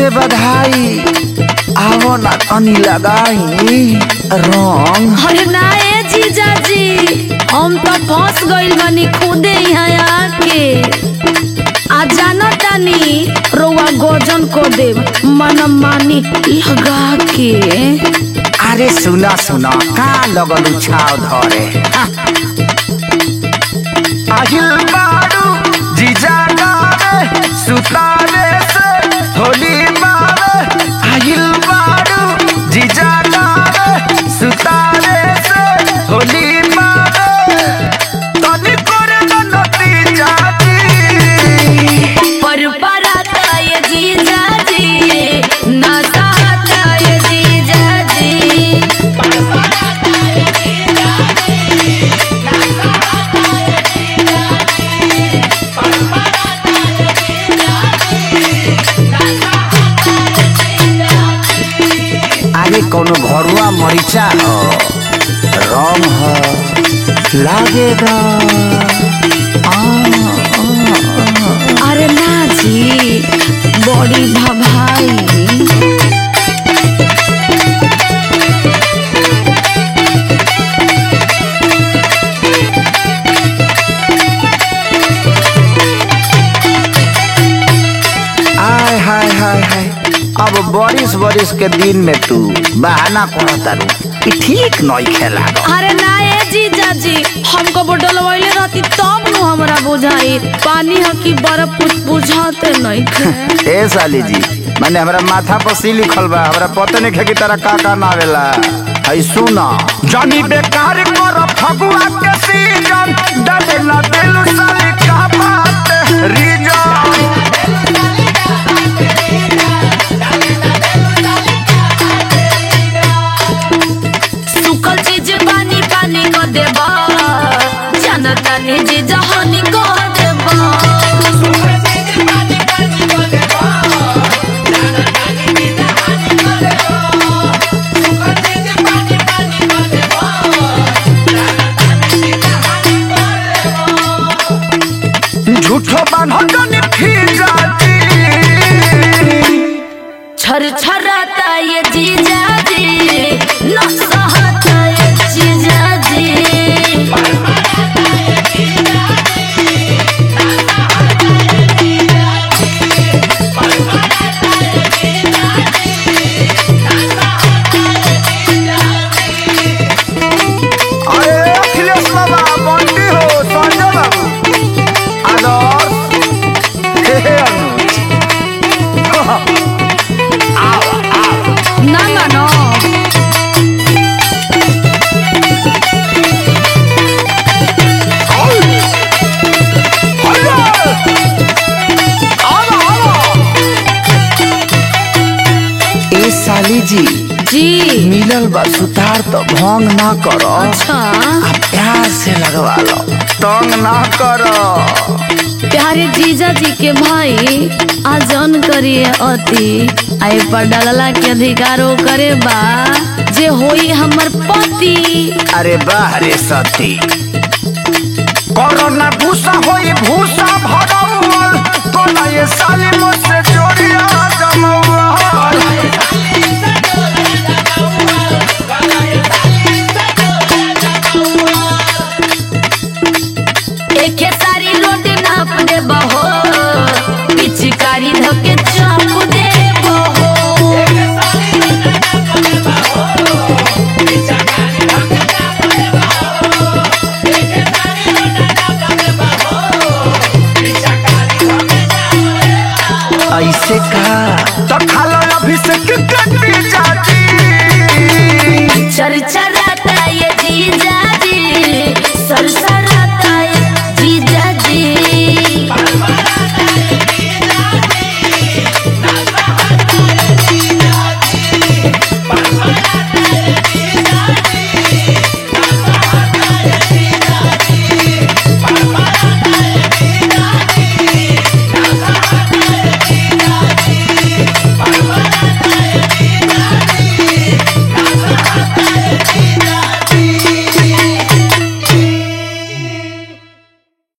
से बधाई आवो ना तनी लगाई रंग अरे ना ए जीजाजी हम तो फंस गइल बानी खुदे यहाँ आके आ जाना तानी रोवा गोजन को दे मन मानी लगा के अरे सुना सुना का लगल छाव धरे हा। আহিल बारू जीजा गावे सुतावे से होली मारे আহিल बारू जीजा गावे सुतावे से होली मारे तनी करे न नती जाती पर पराता ये जीजाजी नाता ये जीजाजी आगे कोनो घरुआ मरीचा हो रंग हो लागेगा आ, आ, आ। अरे ना जी बड़ी भभाई आय हाय हाय हाय अब बारिश बारिश के दिन में तू बहाना करो तारू कि ठीक नहीं खेला अरे ना ए जीजाजी हमको बोतल वाले रहती तब नु हमरा बुझाई पानी ह की बर्फ कुछ बुझाते नहीं थे ए साली जी मैंने हमरा माथा पर सी लिखल बा हमरा पता नहीं है कि तारा का का नावेला हई सुना जानी बेकार कर फगुआ के सीजन डाले ना दिल साली का बात रीजन सुखल चीज पानी पानी को देबा जनता ने जी जहानी को देबा झूठो बांधन फिर जाती छर छराता ये जीजाजी न सहता ये जीजाजी अरे अखिलेश बाबा बंटी हो संजय बाबू आदर्श हे हे अनुज आओ आओ ना मानो ए साली जी जी मिलल बा सुतार तो भंग ना करो अच्छा आ प्यार से लगवा लो तंग ना करो प्यारे जीजा जी के भाई आजन करिए अति आई पर डालला के अधिकारो करे बा जे होई हमर पति अरे बाह रे सती कोरोना भूसा होई भूसा भरौल कोना ये साली मुझसे जोड़िया जमौल एके सारी रोड नाप दे बहो पिचकारी धके चाप दे बहो ऐसे का तो खालो अभिषेक कटी जाती चर्चा